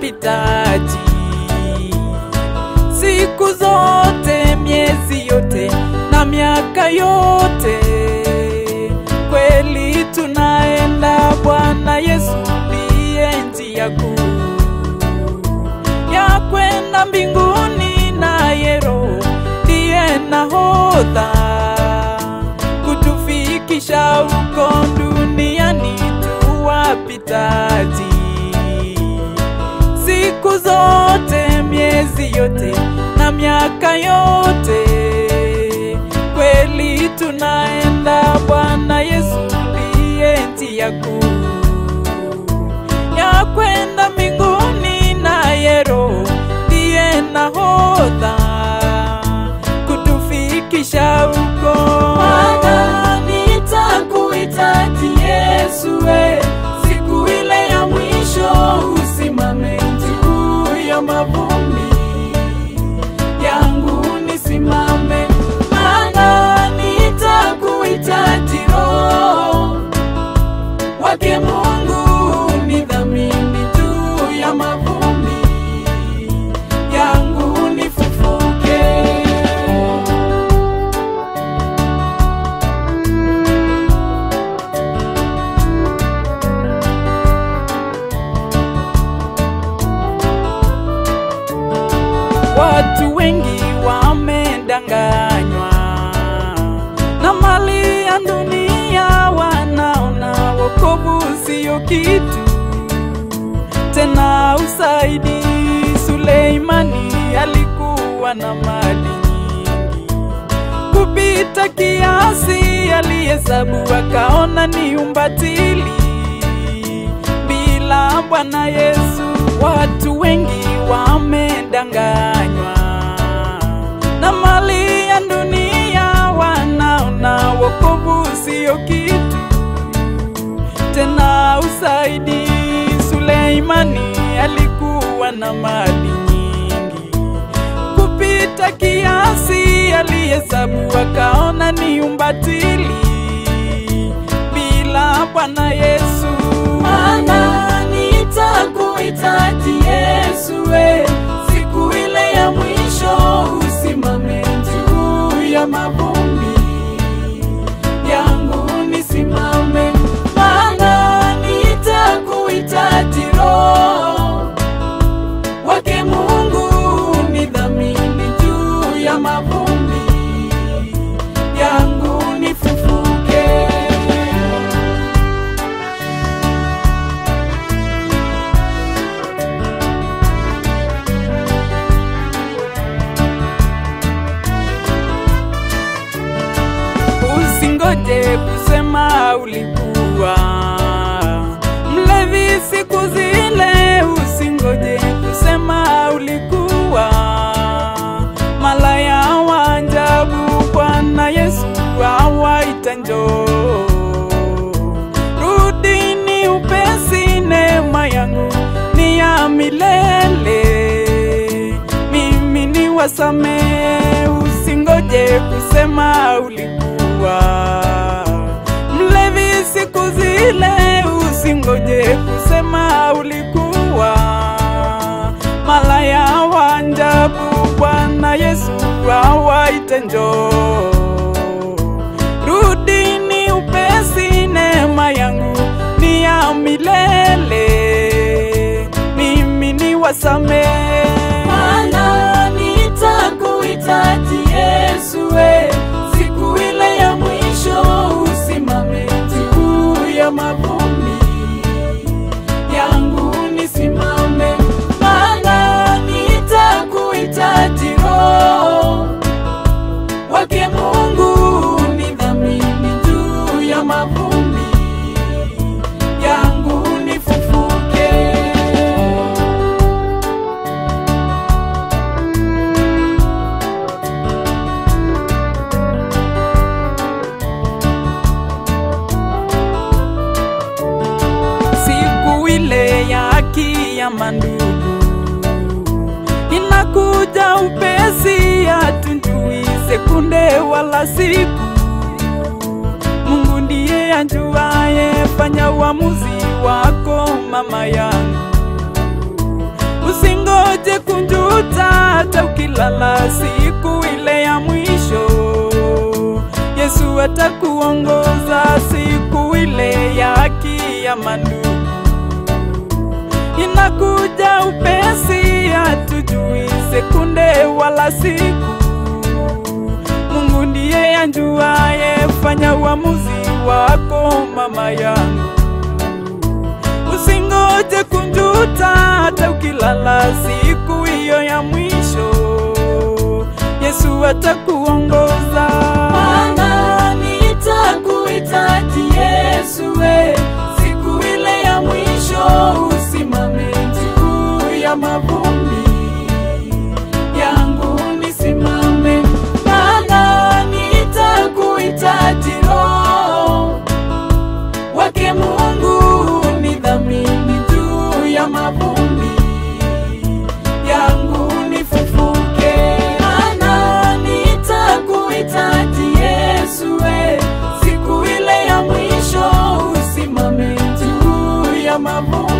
wapitaji. Siku zote, miezi yote na miaka yote, kweli tunaenda. Bwana Yesu ndiye njia kuu ya kwenda mbinguni, naye Roho ndiye nahodha kutufikisha huko duniani tu wapitaji. Siku zote, miezi yote na miaka yote, kweli tunaenda. Bwana Yesu ndiye njia kuu ya kwenda mbinguni, naye Roho ndiye nahodha kutufikisha huko. Bwana, nitakuhitaji Yesu, we siku ile ya mwisho, usimame juu ya mavumbi yangu, nisimame. Bwana, nitakuhitaji Roho wake Mungu, nidhamini juu ya mavumbi yangu, nifufuke. Watu wengi wamedanganywa na mali ya dunia, wanaona wokovu sio kitu tena. Usaidi Suleimani alikuwa na mali nyingi kupita kiasi, alihesabu akaona ni umbatili bila Bwana Yesu. Watu wengi wamedanganywa na mali ya dunia, wanaona wokovu sio kitu tena. Usaidi Suleimani alikuwa na mali nyingi kupita kiasi, alihesabu akaona ni umbatili bila Bwana Yesu. Bwana, nitakuhitaji Yesu, we siku ile ya mwisho, usimame juu ya mavumbi yangu, nisimame. Bwana, nitakuhitaji Roho wake Mungu, nidhamini juu ya mavumbi yangu, nifufuke. Usingoje kusema ulikuwa mlevi siku zile, usingoje kusema ulikuwa malaya wa ajabu. Bwana Yesu awaita njoo, rudini upesi, neema yangu ni ya milele, mimi ni wasamehe. Usingoje kusema ulikuwa mlevi siku zile, usingoje kusema ulikuwa malaya wa ajabu. Bwana Yesu awaite njoo, rudini upesi, neema yangu ni ya milele, mimi ni wasamehe. Bwana, nitakuhitaji Yesu, we siku ile ya mwisho, usimame juu ya mavumbi yangu, nisimame. Bwana, nitakuhitaji Roho wake Mungu, nidhamini juu ya mavumbi yangu, nifufuke. siku ile ya haki ya mandugu inakuja upesi, hatunjui sekunde wala siku. Mungu ndiye anjuaye, fanya uamuzi wako mama yangu, siku ile ya mwisho. Yesu atakuongoza siku ile ya kiyama ndugu inakuja upesi, hatujui sekunde wala siku. Mungu ndiye anjuaye, fanya uamuzi wako mama yangu, usingoje kunjuta hata ukilala siku hiyo ya mwisho. Yesu atakuongoza. Maana nitakuhitaji Yesu we, siku ile ya mwisho, usimame juu ya mavumbi yangu nisimame, maana nitakuhitaji Roho wake Mungu nidhamini juu ya mavumbi yangu nifufuke, maana nitakuhitaji Yesu we, siku ile ya mwisho, usimame juu ya mavumbi